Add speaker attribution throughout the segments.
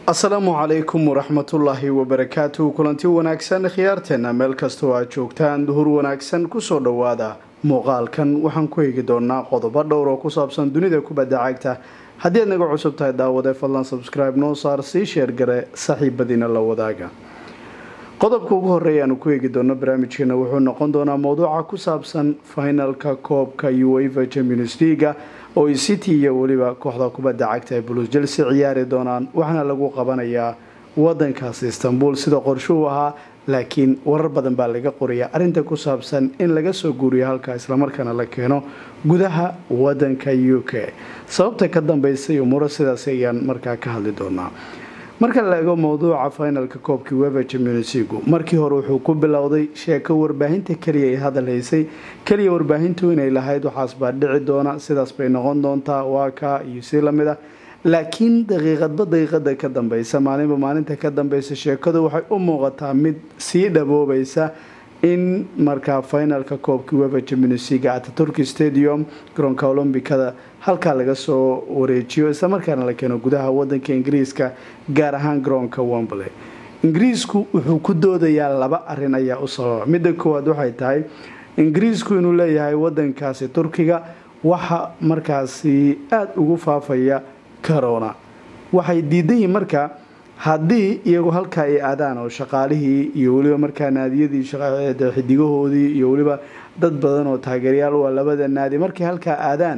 Speaker 1: asalaamu calaykum waraxmatullaahi wabarakaatu kulanti wanaagsan khiyaarteena meel kastoo aad joogtaan duhur wanaagsan kusoo dhowaada muuqaalkan waxaan ku eegi doonaa qodobo dhowr oo ku saabsan dunida kubadda cagta haddii aad naga cusub tahay daawade fadlan subscribe noo saar sii sheergare saaxiibadiina la wadaaga qodobka ugu horeeya aanu ku eegi doono barnaamijkeena wuxuu noqon doonaa mowduuca ku saabsan finalka koobka ueva champions leaga oo ay city iyo weliba kooxda kubadda cagta ee bulus jelse ciyaari doonaan waxaana lagu qabanayaa wadankaasi istanbul sida qorshuhu ahaa laakiin warar badan baa laga qoraya arrinta ku saabsan in laga soo guuriyo halkaa islamarkaana la keeno gudaha wadanka u k sababta ka dambeysay umuuro sidaas ayaan markaa ka hadli doonaa marka la eego mowduuca finalka koobkii weva championsegu markii hore wuxuu ku bilowday sheeko warbaahinta keliya ay hadal haysay keliya warbaahintu inay lahayd waxaas baa dhici doona sidaas bay noqon doontaa waa kaa iyo si lamid ah laakiin daqiiqadba daqiiqada ka dambeysa maalinba maalinta ka dambeysa sheekadu waxay u muuqataa mid sii dhaboobaysa in markaa finalka koobkii weva championsega ataturki stadium garoonka olombikada halkaa laga soo wareejiyo islamarkaana la keeno gudaha wadanka ingiriiska gaar ahaan garoonka wombley ingiriisku wuxuu ku doodayaa laba arin ayaa u sababa midda koowaad waxay tahay ingiriisku inuu leeyahay wadankaasi turkiga waxa markaasi aada ugu faafaya corona waxay diidan yihiin marka haddii iyagu halkaa ay aadaan oo shaqaalihii iyo weliba markaa naadiyadii xidigahoodii iyo weliba dad badan oo taageeryaal u ah labada naadi markay halkaa aadaan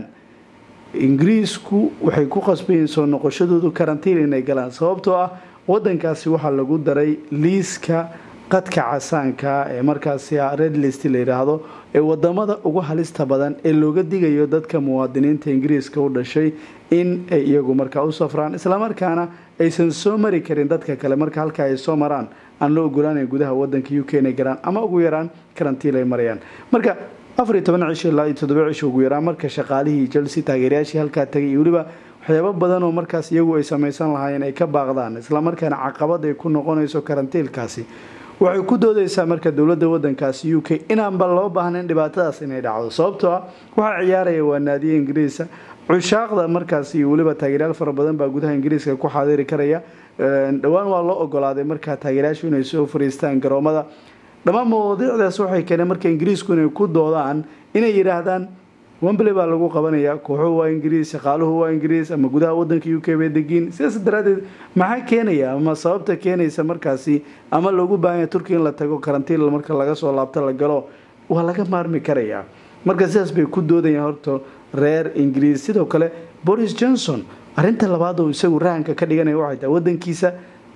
Speaker 1: ingiriisku waxay ku qasbayiin soo noqoshadoodu karantiin inay galaan sababtoo ah wadankaasi waxaa lagu daray liiska qadka casaanka ee markaasi red list la yidhaahdo ee wadamada ugu halista badan ee looga digayo dadka muwaadiniinta ingiriiska u dhashay in ay iyagu markaa u safraan islamarkaana aysan soo mari karin dadka kale marka halka ay soo maraan aan la ogolaanayn gudaha wadanka u k inay galaan ama ugu yaraan karantiin ay marayaan marka afar iyo toban cisho ilaa iyo toddoba cisho ugu yaraan marka shaqaalihii chelsea taageerayaashii halkaa tagay iyo weliba waxyaabo badan oo markaas iyagu ay samaysan lahaayeen ay ka baaqdaan islamarkaana caqabad ay ku noqonayso karantiilkaasi waxay ku doodaysaa marka dowladda wadankaasi u k inaanba loo baahnayn dhibaatadaas inay dhacdo sababtoo ah waxaa ciyaaraya waa naadiye ingiriisa cushaaqda markaas iyo weliba taageeryaal fara badan baa gudaha ingiriiska ku xaadiri karaya dhowaan waa loo ogolaaday markaa taageeryaashu inay soo fariistaan garoomada dhammaan mawaadiicdaas waxay keeneen marka ingiriisku inay ku doodaan inay yidhaahdaan wembley baa lagu qabanayaa kooxuhu waa ingiriis shaqaaluhu waa ingiriis ama gudaha wadanka u k bay degiin sidaas daraadeed maxaa keenaya ama sababta keenaysa markaasi ama loogu baahanya turkiya in la tago karantiin marka laga soo laabto la galo waa laga maarmi karayaa marka sidaas bay ku doodayaan horta reer ingiriis sidoo kale boris johnson arinta labaad oo isagu rahanka ka dhiganaya waxay tahay wadankiisa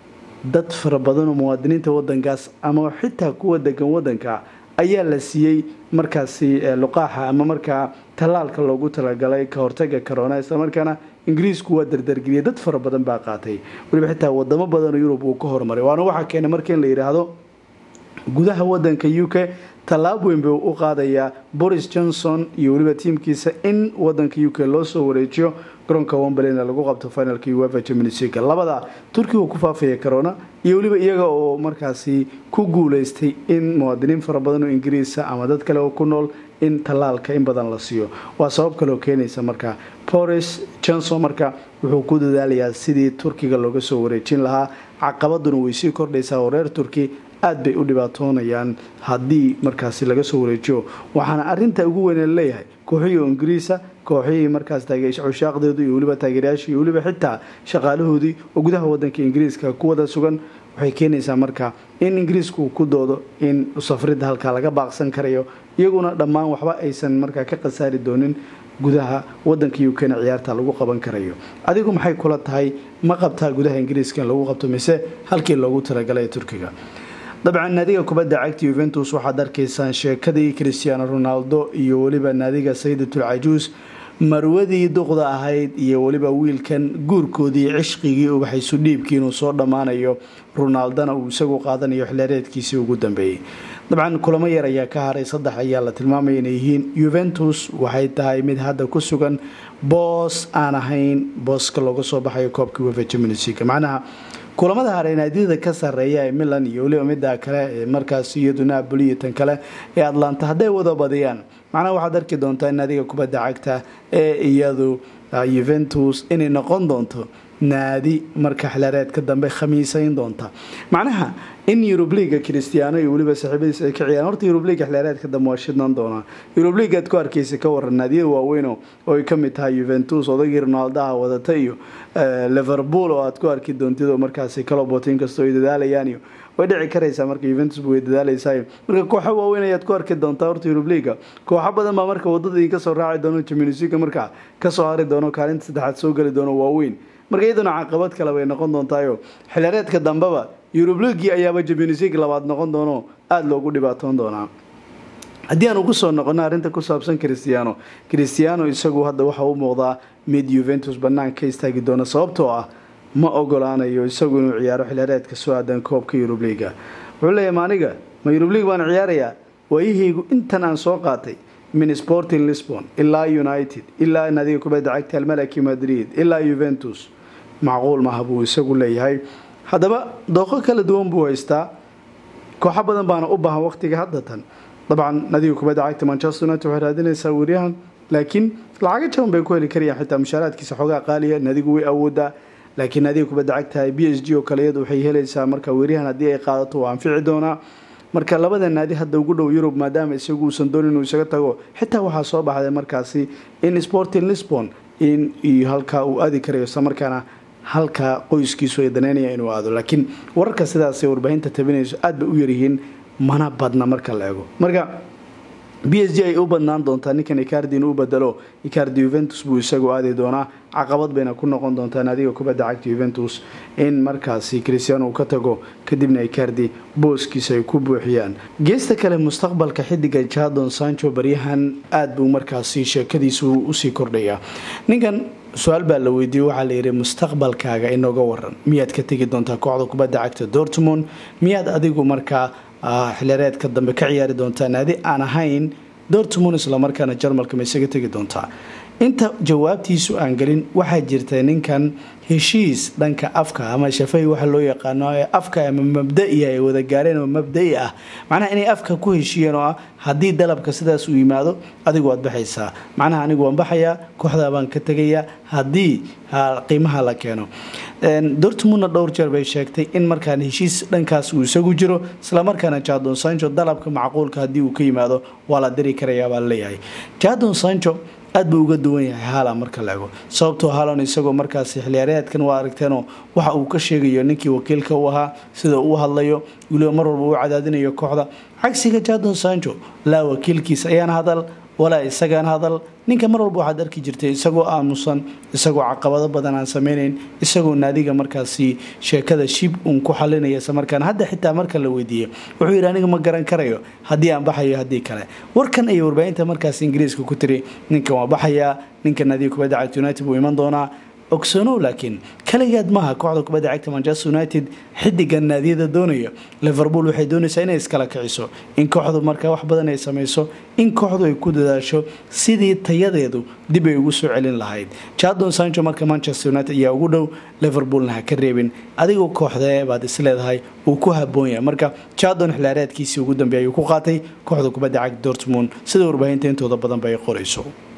Speaker 1: dad fara badan oo muwaadiniinta wadankaas ama xitaa kuwa degan wadanka ayaa la siiyey markaasi luqaaxa ama markaa tallaalka loogu talagalay ka hortaga corona islamarkaana ingiriisku waa dardargeliyay dad fara badan baa qaatay weliba xitaa wadamo badan oo yurub uu ka horumaray waana waxaa keenay marka in la yidhaahdo gudaha wadanka u k tallaab weyn buu u qaadayaa boris johnson iyo weliba tiimkiisa in wadanka u k loo soo wareejiyo garoonka wombleyna lagu qabto finalka uefa champions league labada turkiga ku faafaya corona iyo weliba iyaga oo markaasi ku guuleystay in muwaadiniin fara badan oo ingiriisa ama dad kale oo ku nool in tallaalka in badan la siiyo waa sabab kaleoo keenaysa marka boris johnson marka wuxuu ku dadaalayaa sidii turkiga looga soo wareejin lahaa caqabaduna way sii kordhaysaa oo reer turki aada bay u dhibaatoonayaan haddii markaasi laga soo wareejiyo waxaana arinta ugu weyn leeyahay kooxihii oo ingiriisa kooxihii markaas cushaaqdeedu iyo weliba taageerayaashii iyo weliba xitaa shaqaalahoodii oo gudaha wadanka ingiriiska ku wada sugan waxay keenaysaa marka in ingiriisku uu ku doodo in safridda halkaa laga baaqsan karayo iyaguna dhammaan waxba aysan markaa ka khasaari doonin gudaha wadanka u kena ciyaarta lagu qaban karayo adigu maxay kula tahay ma qabtaa gudaha ingiriiska in lagu qabto mise halkii loogu talagalay turkiga dabcan naadiga kubadda cagta yuventus waxaad arkaysaan sheekadii christiaano ronaldo iyo weliba naadiga sayidatul cajuus marwadii duqda ahayd iyo weliba wiilkan guurkoodii cishqigii ubaxaysu dhiibkii inuu soo dhammaanayo ronaldona uu isagu qaadanayo xilaareedkiisii ugu dambeeyey dabcan kulamo yar ayaa ka haray saddex ayaa la tilmaamaya inay yihiin yuventus waxay tahay mid hadda ku sugan boos aan ahayn booska looga soo baxayo koobkii wefa championsleague macnaha kulamada haray naadiyada ka sareeya ee milan iyo weliba midda kale ee markaas iyadu napoli iyo tan kale ee atlanta hadday wada badiyaan macnaha waxaad arki doontaa in naadiga kubadda cagta ee iyadu yuventus inay noqon doonto naadi marka xilaareedka dambe khamiisayn doonta macnaha in yurub liiga cristiano iyo weliba saaxiibadiis ay ka ciyaan horta yurub liiga xilaareedka dambe waa shidnan doonaa yurub liig aad ku arkaysa ka waran naadiyada waaweyn oo ay ka mid tahay juventus odagii ronaldaha wadata iyo liverpool oo aad ku arki doontid oo markaasi kalobot inkastoo ay dadaalayaan iyo way dhici karaysaa marka juventus way dadaalaysaa marka kooxo waaweyn ayaad ku arki doontaa horta yurub liiga kooxo badan baa marka wadada idinka soo raaci doono jimnisiga markaa kasoo hari doono kaalinta saddexaad soo geli doono waaweyn marka iyaduna caqabad kale bay noqon doontaayo xilaareedka dambeba yurub liigii ayaaba jimnisiga labaad noqon doono aada loogu dhibaatoon doonaa haddii aan ugu soo noqono arrinta ku saabsan cristiano cristiano isagu hadda waxa u muuqdaa mid juventus bannaan ka istaagi doona sababtoo ah ma ogolaanayo isagu inuu ciyaaro xilaareedka soo aadan koobka yurub liiga wuxuu leeyahy ma aniga ma yurub liig baan ciyaarayaa waayahaygu intan aan soo qaatay min sporting lisbon ilaa united ilaa nadiga kubadda cagta almalaki madrid ilaa juventus macquul maaha buu isagu leeyahay haddaba dooqo kala duwan buu haystaa kooxo badan baana u baahan waqtiga haddatan dabcan nadiga kubadda cagta manchester united waxay raadinaysaa weeryahan laakiin lacaga jaban bay ku heli karayaan xitaa mushaaraadkiisa xoogaa qaaliya nadigu way awoodaa laakiin nadiga kubadda cagta b s g oo kale iyadu waxay helaysaa marka weeryahan haddii ay qaadato waa anfici doonaa marka labada naadi hadda ugu dhow yurub maadaama isagu uusan doonin inuu isaga tago xitaa waxaa soo baxday markaasi in sporting lisbon in iyo halkaa uu aadi karayo islamarkaana halkaa qoyskiisu ay daneynaya inuu aado laakiin wararka sidaasay warbaahinta tabinayso aad bay u yaryihiin mana badna marka la eego marka b s g ay u badnaan doontaa ninkan icardi inuu bedelo icardi juventus buu isagu aadi doonaa caqabad bayna ku noqon doontaa naadiga kubadda cagta juventus in markaasi cristiano uu ka tago kadibna icardi booskiisa ay ku buuxiyaan geesta kale mustaqbalka xidiga jadon sancho baryahan aada buu markaasi sheekadiisu usii kordhayaa ninkan su-aal baa la weydiiyey waxaa layidhi mustaqbalkaaga inooga waran miyaad ka tegi doontaa kooxda kubadda cagta dortmund miyaad adigu markaa xilaareedka dambe ka ciyaari doontaa naadi aan ahayn dortmund islamarkaana jarmalka ma isaga tegi doontaa inta jawaabtiisu aan gelin waxaa jirta ninkan heshiis dhanka afka ama shafay waxa loo yaqaano ee afka ama mabdaiya ay wada gaareen oo mabdai ah macnaha inay afka ku heshiiyeen oo ah haddii dalabka sidaas uu yimaado adigu waad baxaysaa macnaha anigu waan baxayaa kooxdaa baan ka tegayaa haddii qiimaha la keeno dortmundna dhowr jeer bay sheegtay in markaan heshiis dhankaas uu isagu jiro islamarkaana jadon sancho dalabka macquulka haddii uu ka yimaado waa la diri karayaa baa laleeyahay jadon sancho aad buu uga duwan yahay haala marka la ego sababtoo haalan isagoo markaasi xiliyaareedkan waa aragteenoo waxa uu ka sheegayo ninkii wakiilka u ahaa sida uu hadlayo weliba mar walba uu cadaadinayo kooxda cagsiga jadon sancho laa wakiilkiisa ayaan hadal walaa isagaan hadal ninka mar walba waxaad arki jirtay isagoo aamusan isagoo caqabado badan aan sameynayn isagoo naadiga markaasi sheekada shib uun ku xalinaya islamarkaana hadda xitaa marka la weydiiyey wuxuu yidhi aniga ma garan karayo haddii aan baxayo haddii kale warkan ayay warbaahinta markaasi ingiriiska ku tiri ninkan waa baxayaa ninka naadiga kubadda cagta united buu iman doonaa ogsanow laakiin kaligeed maaha kooxda kubadda cagta manchester united xidigan naadiyada doonaya liverpool waxay doonaysaa inay iskala kiciso in kooxdu markaa wax badan ay samayso in kooxdu ay ku dadaasho sidii tayadeedu dib ay ugu soo celin lahayd jadon sancho marka manchester united ayaa ugu dhow liverpoolna ha ka reebin adigoo kooxdee baad isleedahay uu ku haboon yahay marka jadon xilaareedkiisii ugu dambeey ayuu ku qaatay kooxda kubadda cagta dortmund sida warbaahinta intooda badan ba ay qorayso